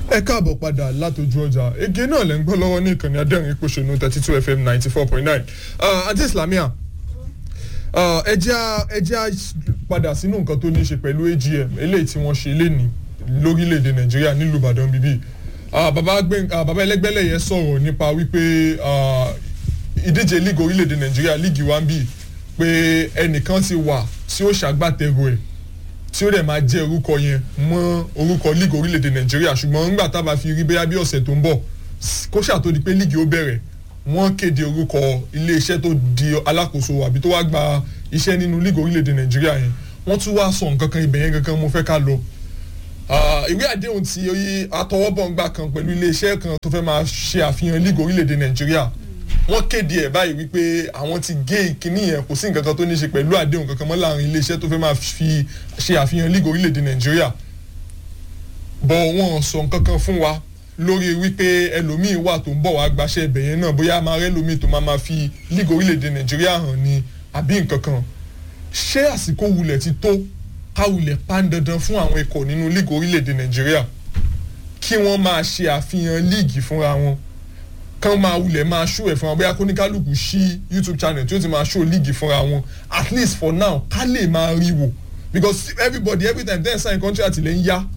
ẹ káàbọ̀ padà látọjú ọjà ege náà lẹ́ ń gbọ́ lọ́wọ́ ní ìkànnì adẹ́rìn ìpòṣónú thirty two fm ninety four point nine àti islamia ẹ jẹ́ á padà sínú nǹkan tó ní í ṣe pẹ̀lú agm eléyìí tí wọ́n ṣe léni lórílẹ̀‐èdè nàìjíríà nílùú ìbàdàn bíbí bàbá ẹlẹ́gbẹ́lẹ̀ yẹn sọ̀rọ̀ nípa wípé ìdíje league orílẹ̀‐èdè nàìjíríà league one b pé ẹnìkan ti wà tí ó ṣàgbàtẹ̀rù ẹ̀ tí ó dẹ̀ máa jẹ́ orúkọ yẹn mọ́ orúkọ league orílẹ̀-èdè nàìjíríà ṣùgbọ́n ńgbà tá a bá fi rí bóyá bí ọ̀sẹ̀ tó ń bọ̀ kó ṣàtò di pé league ó bẹ̀rẹ̀ wọ́n kéde orúkọ iléeṣẹ́ tó di alákòóso àbí tó wá gba iṣẹ́ nínú league orílẹ̀-èdè nàìjíríà yẹn wọ́n tún wá sọ nǹkan kan ibẹ̀ yẹn gangan mo fẹ́ ká lọ. ìwé àdéhùn tí atọwọ́bọ̀ngbà kan pẹ̀lú iléeṣẹ́ kan tó fẹ́ máa ṣe àfihàn league orílẹ̀-èdè nàìjíríà wọ́n kéde ẹ̀ báyìí wípé àwọn ti gé ìkíní yẹn kò sí nǹkan kan tó ní ṣe pẹ̀lú àdéhùn kankan mọ́ láàrin iléeṣẹ́ tó fẹ́ máa fi ṣe àfihàn league orílẹ̀-èdè nàìjíríà bọ̀ wọ́n sọ nǹkan kan fún wa lórí wípé ẹlòmíì wà tó ń bọ̀ wá gbaṣẹ́ ibẹ̀ yẹn náà bóyá máa rẹ́ lómi tó máa máa fi league orílẹ̀-èdè nàìjíríà hàn ní àbí nǹkan kan ṣé àsìkò wulẹ̀ ti tó ká wulẹ̀ pan dandan fún àwọn ikọ̀ nínú league orílẹ̀-èdè nàìjíríà kí wọ́n máa ṣe àfihàn league fúnra wọn kán máa wulẹ̀ máa ṣó ẹ̀ fún wọn bóyá kóníkálùkù sí youtube channel tí ó ti máa ṣó league fúnra wọn at least for now ká lè máa rí wò because everybody every time ten sign contract lè ń yá.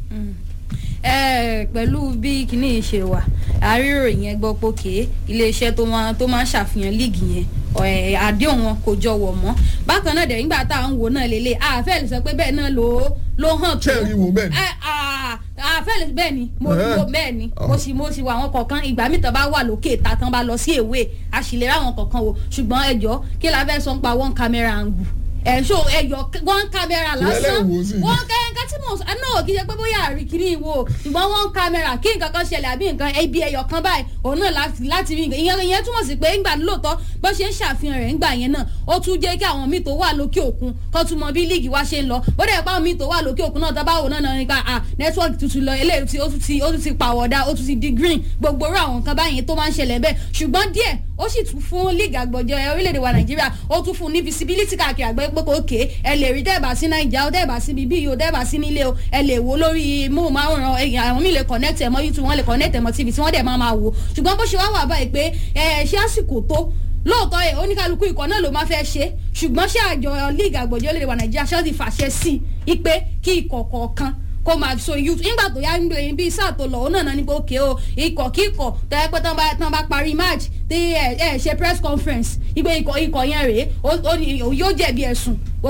pẹ̀lú bí kinní ṣe wà àárírò yẹn gbọ́ pé ké iléeṣẹ́ tó máa tó máa ń ṣàfihàn league yẹn àdéhùn wọn kò jọ wọ̀ mọ́ bákan náà dẹ̀ nígbà tá à ń wò náà lélẹ̀ àfẹ́ lè sọ pé bẹ́ẹ̀ náà ló ló hàn tó. ṣé ẹ rí wo bẹ́ẹ̀ ni. àfẹ́ bẹ́ẹ̀ ni mo wo bẹ́ẹ̀ ni mo sì mo sì wà àwọn kọ̀ọ̀kan ìgbà mi tán bá wà lókè ìta tán bá lọ sí èwe àṣìlè ráwọn kọ̀ọ̀kan wo ṣùgbọ́n ẹjọ́ kí la fẹ́ sọ ń pa one camera angle ẹ̀ ṣó ẹyọ one camera lásán one kẹ́hìnká tí mo náà kì í ṣe pé bóyá àríkìrí wo ṣùgbọ́n one camera kí nǹkan kan ṣẹlẹ̀ àbí nǹkan ibi ẹyọ kan báyìí òun náà láti rí nǹkan ìyẹn ìyẹn túmọ̀ sí pé ńgbà lóòótọ́ bó ṣe ń ṣàfihàn rẹ̀ ńgbà yẹn náà ó tún jẹ́ kí àwọn míì tó wà lókè òkun kó tún mọ bí líìgì wá ṣe ń lọ bó dẹ̀ pa àwọn míì tó wà lókè òkun náà tábà wò náà nípa à nẹ́tíwọ́ọ̀kì tuntun lọ eléyìí tí ó tún ti ó tún ti pàwọ̀dà ó tún ti di green gbogbo orú àwọn nǹkan báyẹn tó máa ń ṣẹlẹ̀ bẹ́ẹ̀ ṣùgbọ́n díẹ̀ ó sì tún fún líìgì àgbọ̀jọ orílẹ̀-èdè wa nàìjíríà ó tún fún ní visibility káàkiri àgbẹ̀ pé kò ké ẹ lè rí dẹ́ẹ̀bà sí nàìjíríà ó dẹ́ẹ̀bà sí bíbí yìí ó dẹ́ẹ̀bà sí nílé o ẹ lè wo lórí móhùnmáwòrán àwọn míì lè connect ẹ̀ mọ́ youtube wọ́n lè connect ẹ̀ mọ́ tv tí wọ́n dẹ̀ máa máa wò ṣùgbọ́n bó ṣe wá wà báyìí pé ẹ ṣé àsìkò tó lóòótọ́ ẹ̀ oníkálukú ikọ̀ náà ló máa fẹ́ ṣe ṣùgbọ́n ṣé àjọ league àgbọ̀jọ́ lè wà nàìjíríà ṣáà ti fàṣẹ sí i pé kí ikọ̀ kọ̀ọ̀kan kó máa so youth nígbà tó yá ń gbé bí sáà tó lọ òun náà ní pé òkè o ikọ̀ kíkọ̀ tẹ́lẹ̀ pé tán bá parí match tí ẹ ẹ ṣe press conference ìgbé ikọ̀ ikọ̀ yẹn rèé yóò jẹ̀bi ẹ̀sùn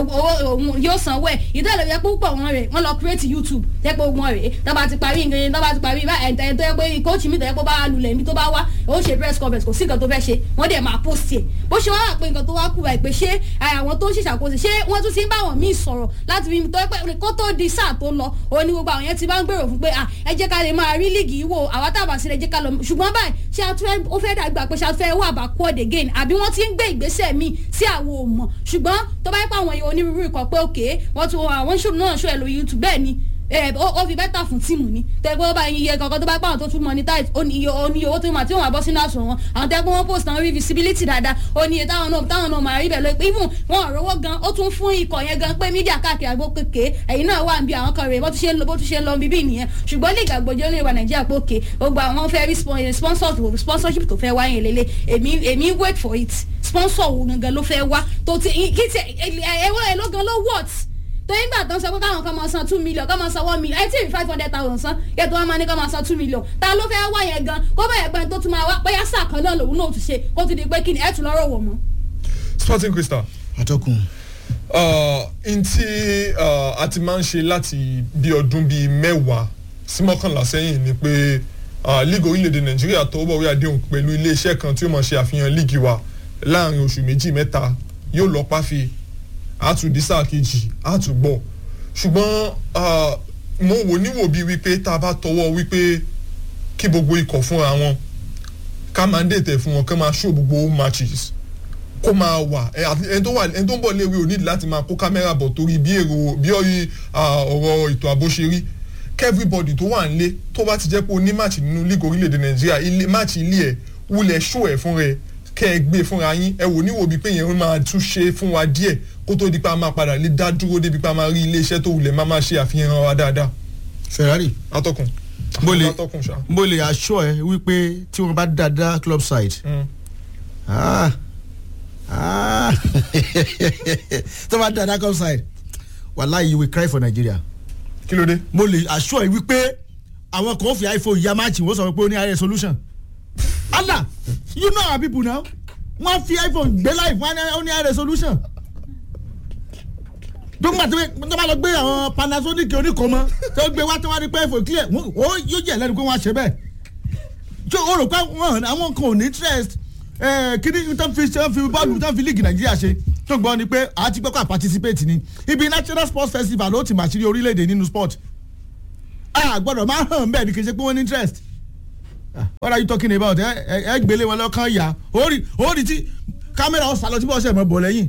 òun yóò sanwó ẹ̀ ìdálẹ̀ yẹ púpọ̀ wọn rè wọ́n lọ create youtube tẹ́ pé wọn rèé tó bá ti parí nǹkan tó bá ti parí ẹ̀ tó yẹ pé coach mi tó yẹ pé bá lulẹ̀ mi tó bá wá ó ṣe press conference kò sí nǹkan tó fẹ́ ṣe wọ́n dẹ̀ máa post ẹ̀ bó ṣe wá wà pé nǹkan tó wá kú wa pé ṣé àwọn tó ń ṣèṣàkóso ṣé wọ́n tún ti ń bá wọn míì sọ̀rọ̀ láti fi tó yẹ pé kó tó di sáà tó lọ òun ni gbogbo àwọn yẹn ti bá ń gbèrò fún pé ẹ jẹ́ ká lè máa rí líìgì wò àwa tá a bá sí ẹ jẹ́ ká lọ ṣùgbọ́n báyìí ṣé ó fẹ́ dàgbà pé ṣé a fẹ́ wà bá quad again àbí wọ́n ti ń gbé ìgbésẹ̀ míì sí àwọn ò mọ̀ ṣùgbọ́n tó bá yẹ pé àwọn èèyàn onírúurú ikọ̀ pé òkè wọ́n tún àwọn ṣòro náà ṣó ẹ̀ lórí youtube bẹ́ẹ̀ ni ó fi bẹ́tà fún tíìmù ni tẹ́gbẹ́ ó bá iye kankan tó bá pàwọn tó tún monetize ó ní iye owó tó máa tí wọ́n máa bọ́ sínú àsùn wọn àwọn tẹ́gbẹ́ wọn post àwọn rí visibility dáadáa ó ní iye táwọn náà táwọn náà máa rí bẹ̀ lọ pé even wọn ò rówó gan ó tún fún ikọ̀ yẹn gan pé mídíà káàkiri àgbo kéke ẹ̀yin náà wà níbi àwọn kan rè bó tún ṣe ń lọ bó tún ṣe ń lọ bíbí nìyẹn ṣùgbọ́n lè gbàgbọ́jọ́ lè wà nàìjíríà pé òkè gbogbo àwọn fẹ́ rí sponsorship tó fẹ́ wá yẹn lélẹ̀ èmi èmi wait for it sponsor wo gangan ló fẹ́ wá tó ti kí ti ẹ̀wọ́ ẹ̀ ló gan ló what tó yín gbà tán sọ pé káwọn kan máa san two million káwọn máa san one million ẹ tí ì five hundred thousand san yẹ tó wọn máa ní káwọn máa san two million ta ló fẹ́ wá yẹn gan kó bá yẹ pé tó tún máa wá bóyá sáà kan náà lòun náà tún ṣe kó tún di pé kí ni ẹ tún lọ́rọ̀ wọ̀ mọ́. sporting crystal. atọ́kùn. n tí a ti máa ń ṣe láti bí ọdún bíi mẹ́wàá sí mọ́kànlá sẹ́yìn ni pé league orílẹ̀-èdè nàìjíríà tọwọ́ bọ̀wé àdéhùn pẹ̀lú iléeṣẹ́ kan tí ó máa ṣe àfihàn league wa láàrin oṣù méjì mẹ́ta yóò lọ páfi àtúndí sáà kejì àtúgbọ̀ ṣùgbọ́n mo wò níwò bíi wípé tá a bá tọwọ́ wípé kí gbogbo ikọ̀ fúnra wọn ká máa ń dètè fún wọn ká máa ṣó gbogbo matches kó máa wà ẹni tó wà ẹni tó ń bọ̀ léwe ò nídìí láti máa kó kámẹ́rà bọ̀ torí bí èrò bí ọ̀rọ̀ ètò ààbò ṣe rí kẹ́fíbọ̀dì tó wà nílé tó bá ti jẹ́ pé o ní máàcì nínú lígò orílẹ̀-èdè nàìjíríà máàcì ilé ẹ̀ wulẹ̀ ṣó ẹ̀ fún rẹ̀ kẹ́ ẹ gbé fúnra yín ẹ wò níwò bíi pé yẹn máa tún ṣe fún wa díẹ̀ kó tó di pa máa padà lè dá dúró débi pa máa rí iléeṣẹ́ tó wulẹ̀ máa máa ṣe àfihàn wa dáadáa. ferrari atọ́kùn. mo lè Látọkùn ṣá. mo lè assure ẹ wípé tí wọn bá dáadáa club side Mm. ah ah tó bá dáadáa club side wàláyé you will cry for Nigeria kí ló dé. mo lè assure ẹ wípé àwọn kan fi iPhone ya máàcì wọ́n sọ pé ó ní ààrẹ solution Allah you know our people now wọ́n fi iPhone gbé life wọ́n á ní ààrẹ solution dókítà tó bá lọ gbé àwọn Panasonic oníkọmọ tó gbé wá tó wá ní pé iPhone clear wọ́n ó yóò jẹ́ lẹ́nu pé wọ́n á ṣe bẹ́ẹ̀ tó o rò pé wọ́n àwọn kan ò ní interest ẹ̀ kíní tó fi tó fi bọ́ọ̀lù tó fi league Nàìjíríà ṣe tó gbọ́ ni pé àti pé kó à participate ni ibi National Sports Festival ló ti màṣírí orílẹ̀-èdè nínú sport a gbọ́dọ̀ máa hàn bẹ́ẹ̀ ni kì í ṣe pé wọ́n ní interest Ah, what are you talking about ẹ ẹ ẹ gbélé wọn lọ́kàn yá orí orí tí kámẹ́rà ọ̀sán lọ tí bọ́ọ̀sẹ̀ mọ̀ bọ̀ lẹ́yìn.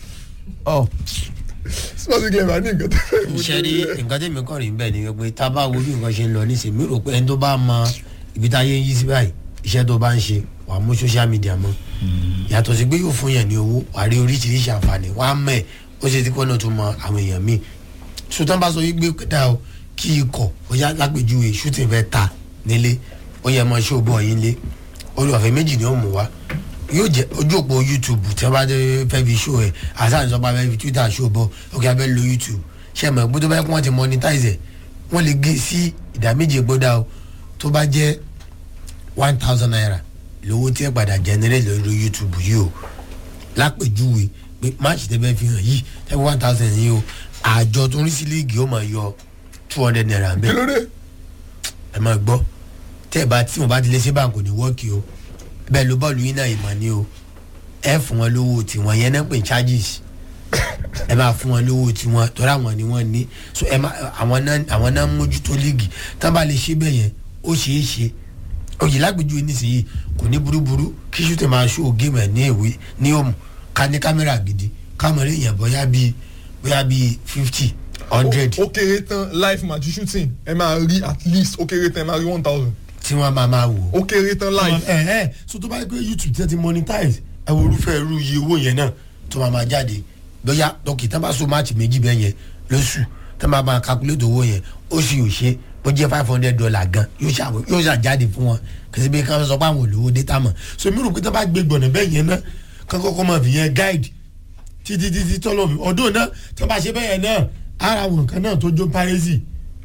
ọ sporting club ní nǹkan tó fẹ́ mú ṣe rí nǹkan tẹ̀mí kàn rí bẹ́ẹ̀ ni pé tá a bá wo bí nǹkan ṣe ń lọ nísìnyí mi rò pé ẹni tó bá mọ ibi táyé ń yí sí báyìí iṣẹ́ tó bá ń ṣe wà á mú social media mọ́ yàtọ̀ sí pé yóò fún yàn ní owó wà á rí oríṣiríṣi àǹfààní wà á mẹ́ ẹ̀ ó ṣe tí kò náà tó mọ àwọn èèyàn míì sùtàn bá sọ yí gbé dá o kí ikọ̀ bóyá lápèjúwe shooting fẹ́ ta nílé ó yẹ mọ ṣó bọ̀ yín lé orí ọ̀fẹ́ méjì ni ó mú wa yóò jẹ ojú òpó youtube tí wọn bá dé fẹ́ fi ṣó ẹ̀ àtàwọn ìjọba fẹ́ fi twitter ṣó bọ̀ òkè abẹ́ lo youtube ṣe mọ̀ pé tó bá yẹ kó wọ́n ti monetize ẹ̀ wọ́n lè gé sí ìdá méje gbọ́dá o tó bá jẹ́ one thousand naira lówó tí ẹ padà generate lórí youtube yìí o lápèjúwe pé match tẹ́ fẹ́ fi hàn yìí tẹ́ fi one thousand yìí o àjọ tó ń rí sí líìgì ó máa yọ two hundred naira ń kí bẹ́ẹ̀ ló dé. ẹ máa gbọ́ tẹ́ ẹ bá tí wọn bá ti lé sí báńkì ní wọ́ọ̀kì o bẹ́ẹ̀ ló bọ́ọ̀lù yín náà ìmọ̀ ni o ẹ fún wọn lówó tiwọn yẹn náà pè ní charges ẹ máa fún wọn lówó tiwọn torí àwọn ni wọ́n ní so ẹ máa àwọn náà àwọn náà ń mójútó líìgì tá a bá lè ṣe bẹ́ẹ̀ yẹn ó ṣeé ṣe òyìn lágbèjú nísìnyí kò ní burúburú kí ṣùtẹ̀ máa ṣó géèmù ẹ̀ ní ìwé ní òmù ká ní kámẹ́rà gidi kámẹ́rà èèyàn bóyá bíi bóyá bíi fifty hundred ó kéré tán live match shooting ẹ máa rí at least ó kéré tán ẹ máa rí one thousand tí wọ́n máa máa wò ó ó kéré tán live. ẹ ẹ so tó bá yẹ pé youtube ti ẹ ti monetize ẹ wo irúfẹ́ irú iye owó yẹn náà tó máa máa jáde lọ́yà dọ́kì tá bá so máàcì méjì bẹ́ẹ̀ yẹn lóṣù tá máa máa calculate owó yẹn ó sì yóò ṣe bó jẹ́ five hundred dollar gan yóò ṣà yóò ṣà jáde fún wọn kìsì bí káwọn sọ pé àwọn olówó data mọ̀ so mi rò pé tá bá gbé gbọ̀nà bẹ́ẹ̀ yẹn náà kán kọ́kọ́ máa fi yẹn guide títí títí tọ́lọ̀ mi ọdún náà tó bá ṣe bẹ́ẹ̀ yẹn náà ara àwọn nǹkan náà tó jó párẹ́sì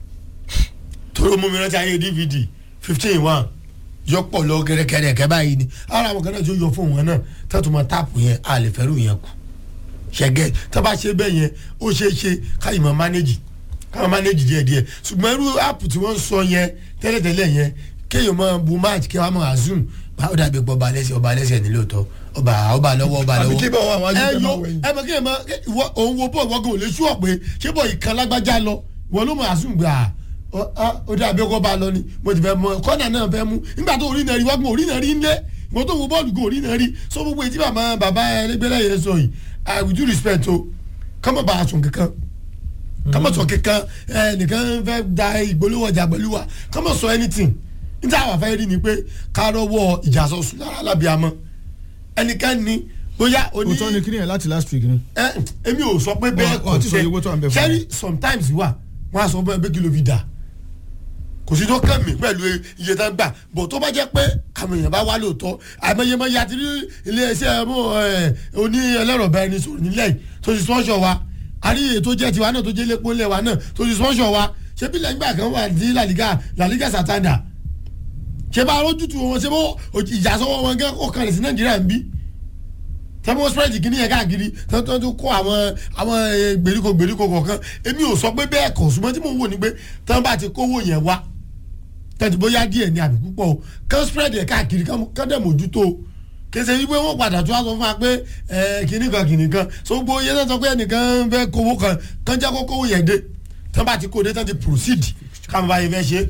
tó mú mi rántí ayé dvd fifteen one yọpọ̀ lọ kẹrẹkẹrẹ kẹ báyìí ni ara àwọn kan náà tó yọ fún wọn náà tẹ́tù máa táàpù yẹn a lè fẹ́rù yẹn kù ṣẹ̀gẹ́ tábà ṣe bẹ́ẹ̀ yẹn ó ṣeé ṣe káyìí máa mánéjì káwọn mánéjì díẹ̀ díẹ̀ ṣùgbọ́n irú áàpù tí wọ́n ń sọ yẹn tẹ́lẹ̀tẹ́lẹ̀ yẹn kéèyàn máa bu match kí wọ́n máa zoom bá ó dàbí pọ̀ ọba alẹ́sẹ̀ ọba alẹ́sẹ̀ ní lóòótọ́ ọba ọba lọ́wọ́ ọba àbí lọ́wọ́ kí bá wà wájú ẹ kẹ́ yọ máa wẹ̀yìn. ẹ mọ kí ẹ mọ ìwọ òun wo bọ́ọ̀ wọ́gàn ò lè ṣú ọ̀pẹ ṣé bọ́ọ̀ ìkan lágbájá lọ wọ́n ló mọ̀ àsùn gbà ó dàbí ọkọ̀ bá lọ ni mo ti fẹ́ mọ kọ́nà náà fẹ́ mú nígbà tó orí náà rí wọ́gàn orí náà rí ńlẹ̀ ìwọ́n tó wo bọ́ọ̀lù gan orí náà rí sọ gbogbo ètí bàbá bàbá ẹlẹgbẹ́lẹ́ yẹn sọ yìí i with due respect o kọ́mọ̀ bá a sùn kankan kọ́mọ̀ sọ kankan ẹ nìkan fẹ́ da ìgbólówó ọjà pẹ̀lú wa kọ́mọ̀ sọ anything níta àwọn afẹ́ rí ni pé ká rọ́wọ́ ìjà sọ sùn lára lábíàmọ́ ẹnikẹ́ni bóyá oní òótọ́ ni kíni yẹn láti last week ni. ẹ èmi ò sọ pé bẹ́ẹ̀ Wọ́n- wọ́n ti sọ iye owó tó à ń bẹ fún sẹ́rí sometimes wà wọ́n á sọ fún ẹ pé kí ló fi dà kò sí tó kàn mí pẹ̀lú iye tó ń gbà bọ̀ tó bá jẹ́ pé àwọn èèyàn bá wá lóòótọ́ àmọ́yẹmọ́ ya ti rí iléeṣẹ́ mú ẹ oní ẹlẹ́rọ̀ bá ẹni sọ̀rọ̀ nílẹ̀ yìí tó ti sponsor wa àrí èyí tó jẹ́ tiwa náà tó jẹ́ lépo ńlẹ̀ wa náà tó ti sponsor wa ṣé bí lẹ́yìn gbà kan wà ní La Liga La Liga Santander ṣé bá arójútu wọn ṣé bó ìjà sọ́wọ́ wọn gẹ́ ọkàn sí Nàìjíríà ń bí tẹ́mọ̀ spread kìíní yẹn káàkiri tọ́tọ́ tó kó àwọn àwọn eh, gbèríko gbèríko kọ̀ọ̀kan èmi ò sọ pé bẹ́ẹ̀ kọ̀ ṣùgbọ́n tí mò ń wò ni pé tán bá ti kówó yẹn wá tẹ̀tù bóyá díẹ̀ ni àbí púpọ̀ o kán spread yẹn káàkiri kán dẹ̀ mójútó o kẹsẹ̀ yí pé wọ́n padà tó wá sọ fún wa pé ẹ kìíní kan kìíní kan so gbogbo yẹn náà sọ pé ẹnìkan fẹ́ kówó kan kán jẹ́ kó kówó yẹn dé tán bá ti kó dé tán ti proceed káwọn bá yẹn fẹ́ ṣe.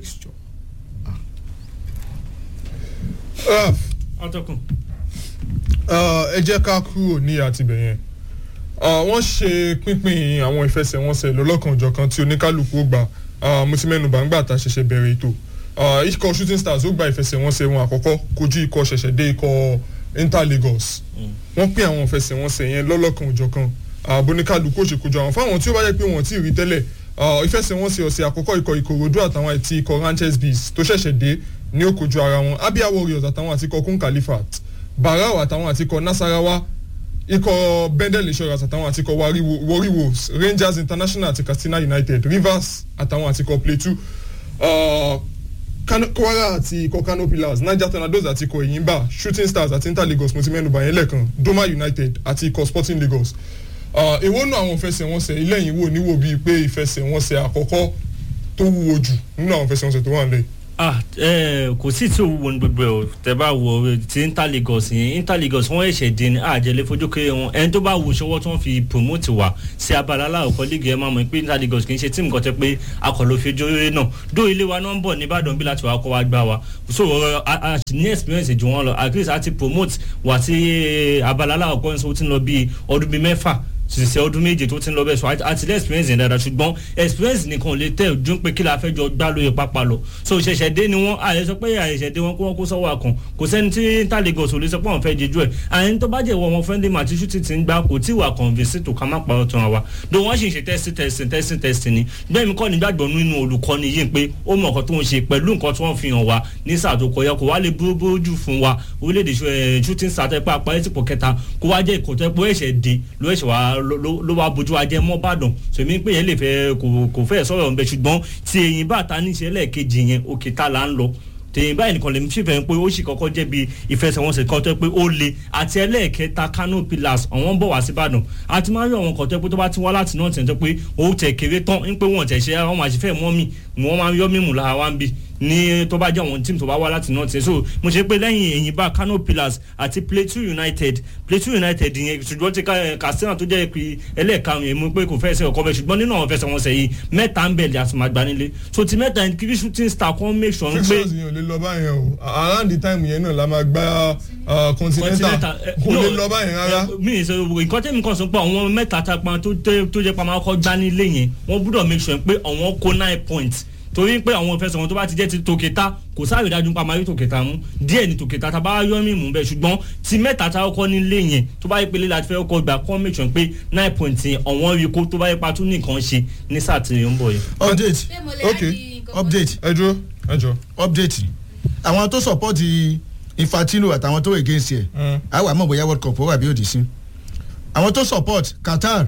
Ah, atọ́kùn. ah, ẹ jẹ́ ká kúrò ní àtibẹ̀ yẹn Ah, wọ́n ṣe pínpín àwọn ìfẹsẹ̀wọnsẹ̀ lọ́lọ́kanòjọ̀kan tí oníkálukú ó gbà Ah, mo ti mẹ́nu bà ń gbà tá a ṣẹ̀ṣẹ̀ bẹ̀rẹ̀ ètò Ah, ikọ̀ shooting stars ó gba ìfẹsẹ̀wọnsẹ̀ wọn àkọ́kọ́ kojú ikọ̀ ṣẹ̀ṣẹ̀ dé ikọ̀ inter lagos wọ́n pín àwọn ìfẹsẹ̀wọnsẹ̀ yẹn lọ́lọ́kanòjọ̀kan ààbò oníkálukú ó ṣe kojú àwọn fáwọn tí ó bá yẹ pé wọ́n ti rí tẹ́lẹ̀ ìfẹsẹ̀wọnsẹ̀ ọ̀sẹ̀ àkọ́kọ́ ikọ̀ ìkòròdú àtàwọn àti ikọ̀ ranches bees tó ṣẹ̀ṣẹ̀ dé ní òkojú ara wọn abia warriors àtàwọn àti ikọ̀ kun califat barau àtàwọn àti ikọ̀ nasarawa ikọ̀ bendel insurance àtàwọn àti ikọ̀ warri wolves rangers international àti katsina united rivers àtàwọn àti ikọ̀ plateau kwara àti ikọ̀ kano pillars niger tornadoes àti ikọ̀ eyimba shooting stars àti inter lagos mo ti mẹ́nu bàyẹn lẹ́ẹ̀kan doma united àti ikọ̀ sporting lagos èwo nù àwọn ìfẹsẹ̀wọnsẹ̀ ilé yìí wò níwò bíi pé ìfẹsẹ̀wọnsẹ̀ àkọ́kọ́ tó wúwo jù nínú àwọn ìfẹsẹ̀wọnsẹ̀ tó wà nílẹ̀ ah ẹ kò sí tí òwúwo ní gbogbo ẹ o tẹ bá wo ti inter lagos yẹn inter lagos wọn ẹsẹ dín ní àjẹlẹ fojú kéré wọn ẹni tó bá wo ṣọwọ́ tí wọ́n fi promote wa sí abala aláwọ̀kọ́ líìgì ẹ máa mọ̀ pé inter lagos kì í ṣe tíìmù kan tẹ pé akọ̀lọ́ fi ojú rere náà dó ilé wa náà ń bọ̀ nìbàdàn bí láti wàá kọ́ wa gbá wa so a ní experience ju wọn lọ at least a ti promote wa sí abala aláwọ̀kọ́ ní sọ ti ń lọ bíi ọdún bíi mẹ́fà sísẹ ọdún méje tó ti ń lọ bẹ́ẹ̀ sọ àti lẹ́ experience yẹn dáadáa ṣùgbọ́n experience nìkan lè tẹ̀ ojú pé kí la fẹ́ jọ gbá lóye pápá lọ so ṣẹ̀ṣẹ̀ dé ni wọ́n àyè sọ pé àyè ṣẹ̀ dé wọn kó wọn kó sọ́wọ́ àkàn kò sẹ́ni tí inter lagos ò lè sọ pé àwọn fẹ́ jejú ẹ̀ àyè tó bá jẹ́ ìwọ wọn friendly match ṣú ti ti ń gbá kò tí wà convince tó ká má parọ́ tán wa do wọ́n sì ń ṣe test test test test ni bẹ́ẹ̀ mi kọ́ ni gbàgbọ́ nínú olùkọ́ni yìí pé ó mọ̀ nǹkan tó ń ṣe pẹ̀lú nǹkan tí wọ́n fi hàn wa ní sáà tó kọjá kò wá lè búrú búrú jù fún wa orílẹ̀-èdè shooting star tẹ́ pé apá ẹ̀ ti pọ̀ kẹta kó wá jẹ́ ìkọ̀tọ́ pé ó ẹ̀ṣẹ̀ dé ló ẹ̀ṣẹ̀ wá ló wá bójú ajẹ́ mọ́ bàdàn sèmi pé yẹn lè fẹ́ kò fẹ́ sọ̀rọ̀ ń bẹ ṣùgbọ́n tí èyí bá ta níṣẹ́ lẹ́ẹ̀kejì yẹn òkè ta là ń lọ tèyìn báyìí nìkan lèmi fífẹ́ pé ó sì kọ́kọ́ jẹ́ bí ìfẹsẹ̀wọnsẹ̀ kan tó pé ó le àti ẹlẹ́ẹ̀kẹta kano pillars àwọn bọ̀ wá sí ìbàdàn àti máa ń rí àwọn kan tó pé tó bá ti wá láti náà tẹ̀ tó pé ó tẹ̀ kéré tán ń pé wọ́n tẹ̀ ṣe àwọn àṣìfẹ́ mọ́ mi wọ́n máa ń yọ́ mímú lára wá ń bí ní tó bá jẹ́ àwọn tíìmù tó bá wá láti náà tẹ̀ so mo ṣe pé lẹ́yìn èyìn bá kano pillars àti plateau united plateau united yẹn ṣùgbọ́n ti katsina tó jẹ́ pé ẹlẹ́ẹ̀karùn yẹn mo pé kò fẹ́ẹ́ sẹ́ ọkọ bẹ́ẹ̀ ṣùgbọ́n nínú àwọn fẹsẹ̀wọnsẹ̀ yìí mẹ́ta ń bẹ̀lẹ̀ àti màgbà nílé so ti mẹ́ta ní kiri shooting star kan make sure pé. fixtures yẹn ò lè lọ báyẹn o around the time yẹn náà la máa gba continental kò lè lọ báyẹn rárá. mi ì sọ nǹkan tẹ́mi kan sọ pé àwọn mẹ́ta tapa tó jẹ́ pa máa kọ́ gbá nílé yẹn wọ́n gbúdọ̀ make sure pé àwọn kó nine points torí pé àwọn ìfẹsẹ̀wọ̀n tó bá ti jẹ́ ti tòkèta kò sáré dájú pa máa rí tòkèta mú díẹ̀ ní tòkèta tá a bá yọ mí mú bẹ́ẹ̀ ṣùgbọ́n ti mẹ́ta tá a kọ́ nílé yẹn tó bá yẹ pé lílà fẹ́ kọ́ gbà kọ́ make sure pé nine point yẹn ọ̀wọ́n rí kó tó bá yẹ pa tún nìkan ṣe ní sáà tí ń bọ̀ yẹn. update okay update ẹ dúró ẹ jọ. update àwọn tó support infantino àtàwọn tó against ẹ àwọn àmọ́ bóyá world cup ó wà bí òdì sí àwọn tó support qatar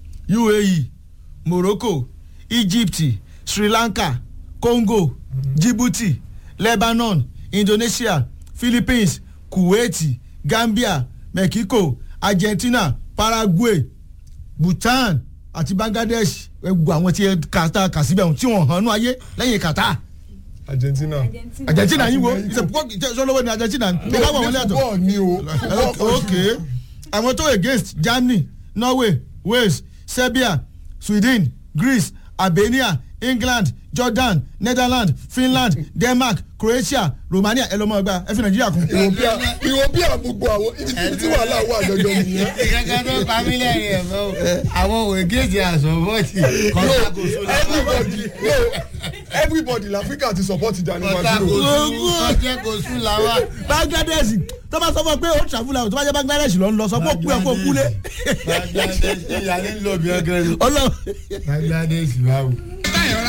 uae morocco egypt sri lanka congo djibouti lebanon indonesia philippines kuwait gambia mexico argentina paraguay bhutan àti bangladesh ẹgbẹ́ àwọn tí kàtà kàsíbẹ̀ tí wọ́n hàn ní ayé lẹ́yìn kàtà. argentina argentina yín wo sọlọ́wọ́ ni argentina ní ká wọ̀ wọ́n lẹ́tọ̀. football ni o. ok àwọn tó against germany norway wales serbia sweden greece albania england jordan netherlands finland denmark croatia romania ẹ lọ mọ ẹgbà ẹ fi nàìjíríà kún. european gbogbo àwọn ibi tí wàhálà wà jọjọ nìyẹn. ìkankan tó pa mí lẹ́rìn ẹ̀ mọ́ àwọn ògèjì àsọ̀bọ̀tì kọ́ńtàkóso everybody no everybody l'africa ti support Gianni Infantino. kọ́ńtàkóso ọjẹ́ kò sùn làwà. bangladesh tó bá sọ fún ọ pé ó travel out tó bá jẹ bangladesh lọ ń lọ sọ pé ó kú ẹ kó kú lé. bangladesh ìyá ní lọ bí ọgẹrẹ. ọlọ bangladesh báwo.